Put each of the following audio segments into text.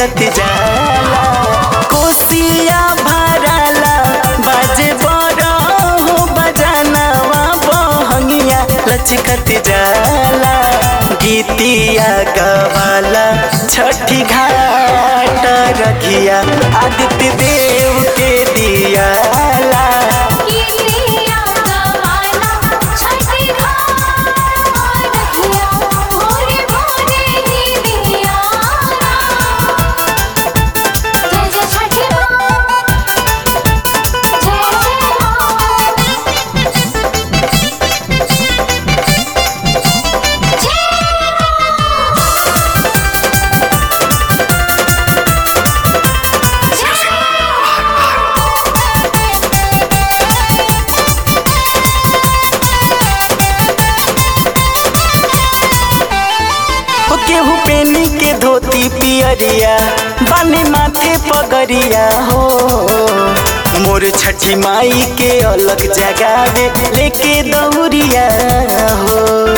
लचकत जाला कोसिया भराला बाजे बड़ा हो बजानवा बहंगिया लचकत जाला गीतिया गवाला छठी घाट रखिया आदित्य देव के दियाला कीतिया गवाला छठी घाट रखिया भोरे भोरे ही दियारा जय जय छठी माँ जय जय माँ हो केहू पेनी के धोती पियरिया बाने माथे पगरिया हो मोर छठी माई के अलग जगावे लेके दौरिया हो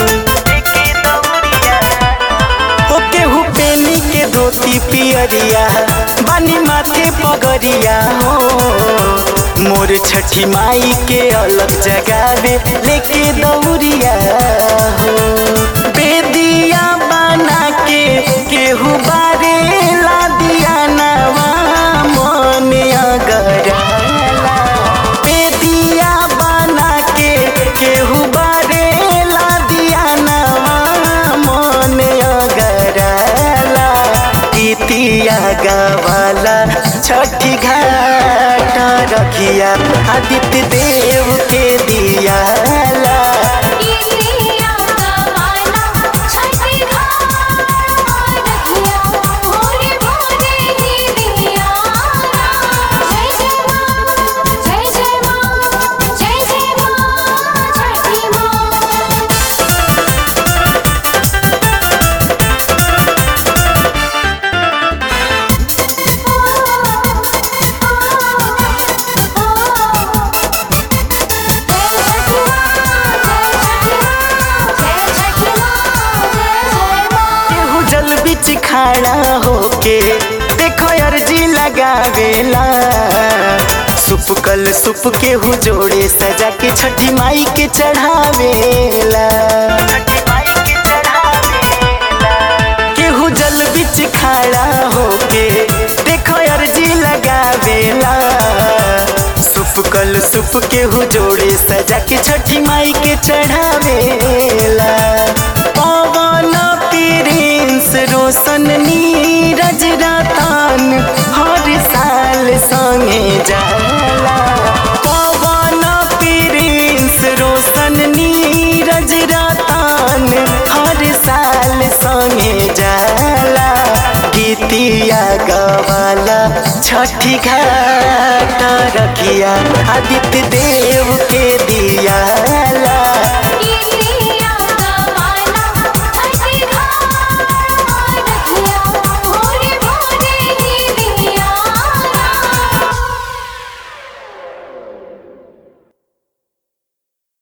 हो केहू पेनी के धोती पियरिया बानी माथे पगरिया हो मोर छठी माई के अलग जगावे लेके दौरिया हो बेदिया बना के केहू बारे ला दिया नवा मन अगराला बेदिया बना के केहू बारे ला दिया नवा मन अगराला गीतिया गवाला छठी घाट रखिया आदित्य देव के दियाला कीतिया गवाला छठी घाट रखिया भोरे भोरे ही दियारा जय जय माँ जय जय माँ जय जय माँ छठी माँ केहू जल बिच खड़ा होके देखो अर्जी लगावेला सुप कल सुप केहू जोड़े सजा के छठी माई के चढ़ावेला केहू जल बिच खड़ा होके देखो अर्जी लगावेला सुप कल सुप केहू जोड़े सजा के छठी माई के चढ़ावेला पवन प्रिंस रोशन नीरज रतन हर साल संगे जाला पवन प्रिंस रोशन नीरज रतन हर साल संगे जाला गीतिया गवाला छठी घाट रखिया आदित्य देव के